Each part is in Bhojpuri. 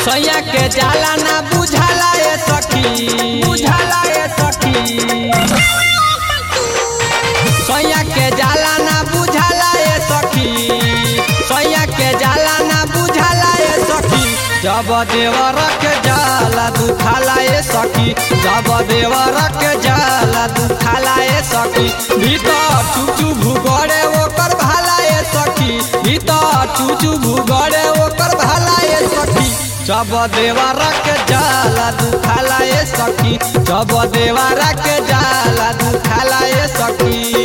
सैया के जाला ना बुझाला ए सखी बुझाला ए सखी सैया के जाला ना बुझाला ए सखी सैया के जाला ना बुझाला ए सखी जब देवर के जाला दुखाला ए सखी जब देवर के जाला दुखाला ए सखी भीतर चुचू भूगड़े ओकर भाला ए सखी भीतर चुचू भूगड़े ओकर भाला ए सखी जब देवर के जाला दुखाला ए सखी जब देवर के जाला दुखाला ए सखी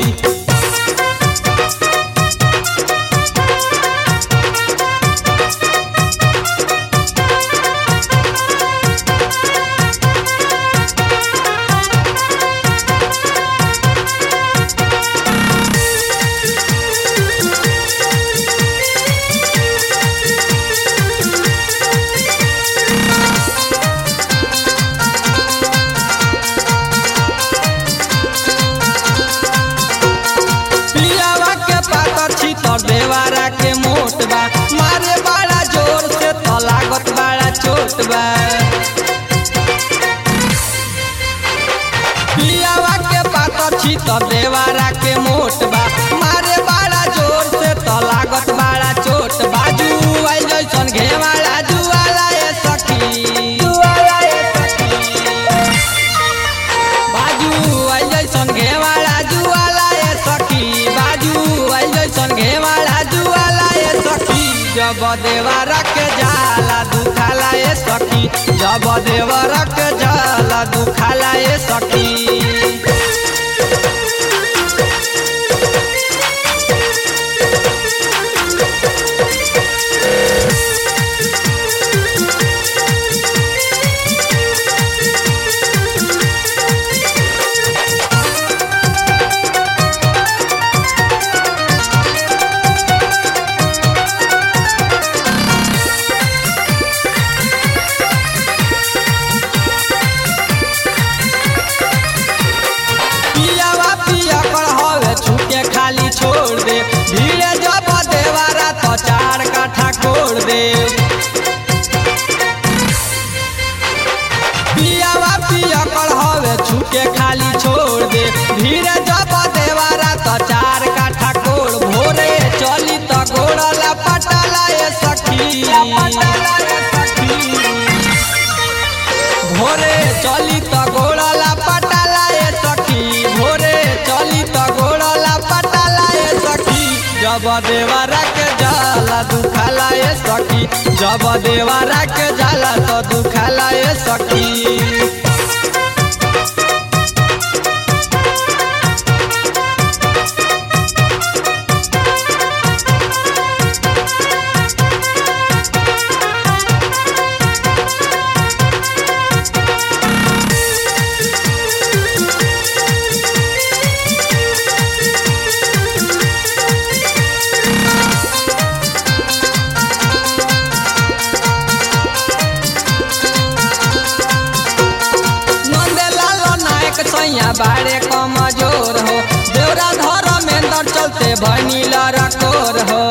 पियावा के पातर छी तो देवारा के मोट बा मारे बड़ा जोर से तो लागत बड़ा चोट बा पियावा के पातर छी तो देवारा के मोट बा मारे बड़ा जोर से तो लागत बड़ा चोट बाजू आई जैसन घेवाला जुआला ए सखी जुआला ए सखी बाजू आई जैसन घेवाला जुआला ए सखी बाजू आई जैसन घेवाला जुआला ए सखी जब देवरा के जाला दुखाला ए सखी जब देवरा के जाला दुखाला ए सखी पियावा पिया कर हवे छुके खाली छोड़ दे भीड़े जब देवारा तो चार काठा कोड़ दे पियावा पिया कर हवे छुके खाली छोड़ दे भीड़े जब देवारा तो चार काठा कोड़ भोरे चली तो गोड़ला पटाला ए सखी भोरे चली त गोड़ला पटाला ए सखी भोरे चली त गोड़ला पटाला ए सखी जब देवरा के जाला दुखाला ए सखी जब देवरा के जाला तो दुखाला ए सखी नंदलाल नायक सैया बारे कमजोर हो देवरा धर्मेंद्र चलते भनील रकोर हो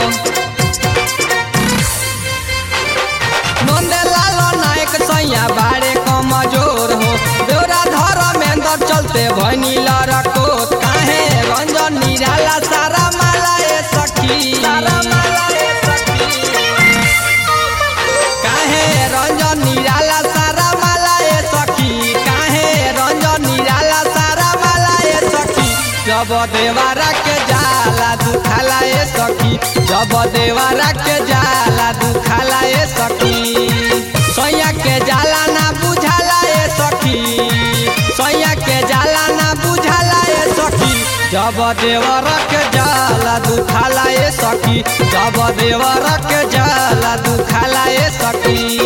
नंदलाल नायक सैया बारे कमजोर हो देवरा धर्मेंद्र चलते भनील रकोर काहे रंजन निराला सारा माला ए सखी सारा माला ए सखी काहे रंजन निराला सारा माला ए सखी काहे रंजन निराला सारा माला ए सखी जब देवारा के जाला दुखाला ए सखी जब देवारा के जाला दुखाला ए सखी सैया के जाला ना बुझाला ए सखी सैया के जाला ना बुझाला ए सखी जब देवर के जाला दुखाला ए सखी जब देवर के जाला दुखाला ए सखी